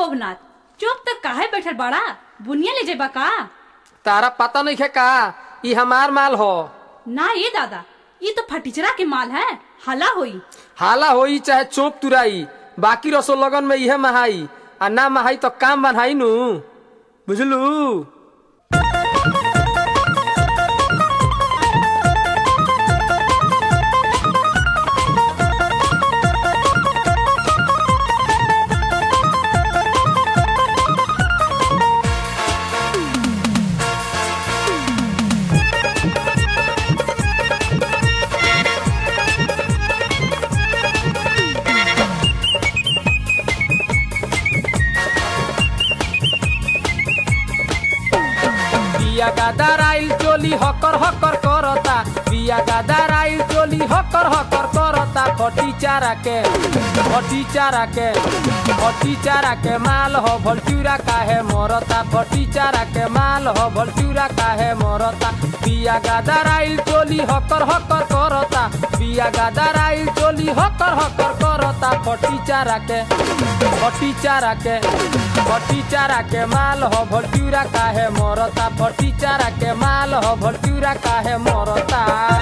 गोभनाथ चुप तक काहे बैठल बड़ा बुनिया ले जेबा का तारा पता नहीं है का ई हमार माल हो ना ये दादा ये तो फटीचरा के माल है हला होई हाला होई चाहे चोप तुराई बाकी रसो लगन में इहे महाई आ ना महाई तो काम बनाई नु बुझलू बिया गादार आइल चोली हकर हकर करता बिया गादार आइल चोली हकर हकर करता फटी चारा के फटी चारा के फटी चारा के माल हो भलचूरा काहे मरता फटी चारा के माल हो भलचूरा काहे मरता बिया गादार आइल चोली हकर हकर करता बिया गादार आइल चोली हकर हकर करता फटी चारा के फटी चारा के फटी चारा के माल हो भलचूरा काहे मरता फटी चारा के माल हो भलचूरा काहे मरता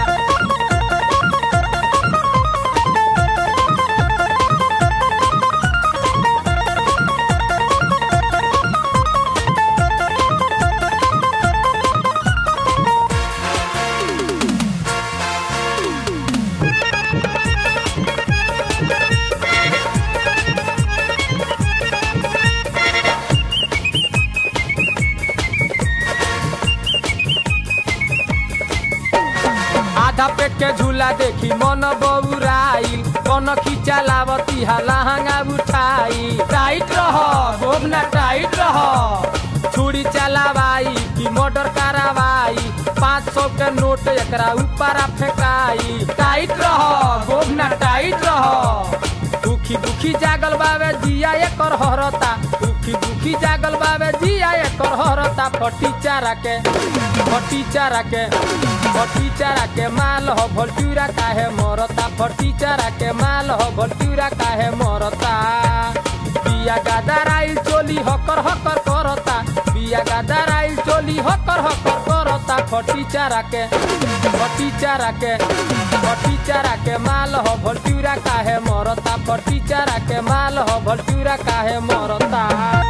आधा पेट के झूला देखी मन बउराइल कन खींचा लावती लहंगा उठाई टाइट रह गोबना टाइट रह छुरी चलावाई की मोटर करावाई पाँच सौ के नोट एकरा ऊपर फेंकाई टाइट रह गोबना टाइट रह दुखी दुखी जागल बावे जिया एकर हरता दुखी दुखी जागल बावे जिया एकर हरता फटी चारा के फटी चारा के फटी चारा के माल हो भलटूरा काहे मरता फटी चारा के माल हो भलटूरा काहे मरता बिया गादार आइल चोली हकर हकर करता बिया गादार आइल चोली हकर हकर करता फटी चारा के फटी चारा के फटी चारा के माल हो भलटूरा काहे मरता फटी चारा के माल हो भलटूरा काहे मरता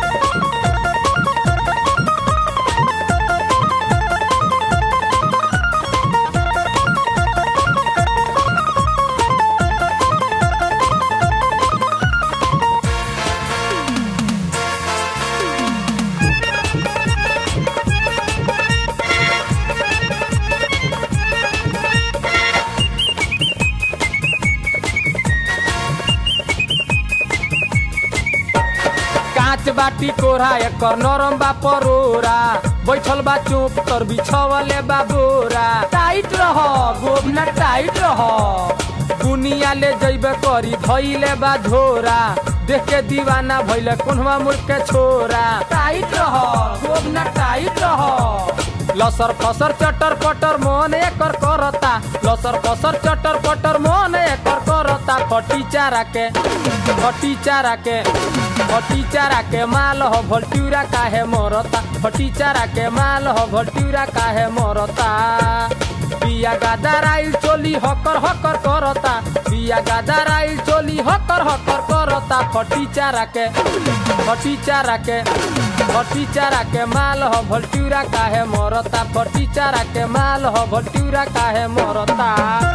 कांच बाटी कोरा एकर नरम बा परोरा बैठल बा चुप तर बिछवले बा बोरा टाइट रह गोबना टाइट रह दुनिया ले जइबे करी धइले बा झोरा देख के दीवाना भइले कोनवा मुड़ के छोरा टाइट रह गोबना टाइट रह लसर फसर चटर पटर मन एकर करता लसर फसर चटर पटर मन एकर करता फटी चारा के फटी चारा के फटी चारा के माल हो भलटूरा काहे मरता फटी चारा के माल हो भलटूरा काहे मरता बिया गादार आइल चोली हकर हकर करता बिया गादार आइल चोली हकर हकर करता फटी चारा के फटी चारा के फटी चारा के माल हो भलटूरा काहे मरता फटी चारा के माल हो भलटूरा काहे मरता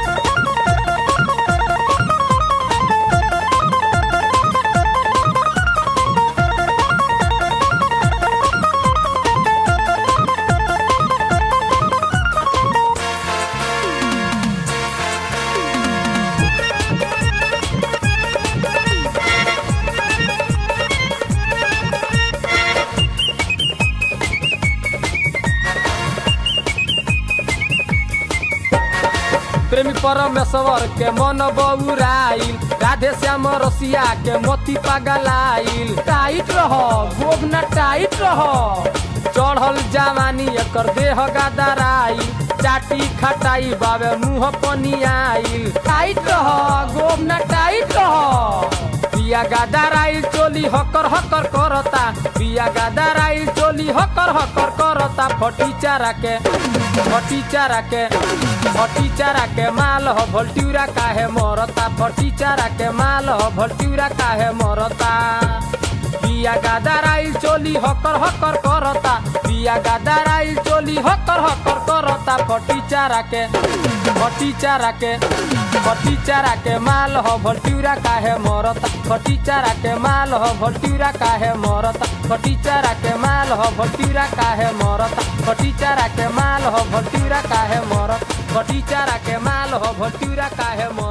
प्रेमी परमेश्वर के मन बउराइल राधे श्याम रसिया के मोती पगलाइल टाइट रह गोबना टाइट रह चढ़ल जवानी एकर देह गदराइल चाटी खटाई बाबे मुंह पनियाइल टाइट रह गोबना टाइट रह बिया गादाराइल चोली हकर हकर करता बिया गादाराइल चोली हकर हकर करता फटी चारा के फटी चारा के फटी चारा के माल हो भोल्टियूरा काहे मरता फटी चारा के माल हो भोल्टियूरा काहे मरता बिया गादाराइल चोली हकर हकर करता बिया गादाराइल चोली हकर हकर करता फटी चारा के फटी चारा के फटी चारा के माल हो भोल्टियूरा काहे मरता फटी चारा के माल हो भोल्टियूरा काहे मरता फटी चारा के माल हो भोल्टियूरा काहे मरता फटी चारा के माल हो भोल्टियूरा काहे मरता फटी चारा के माल हो भोल्टियूरा काहे मरता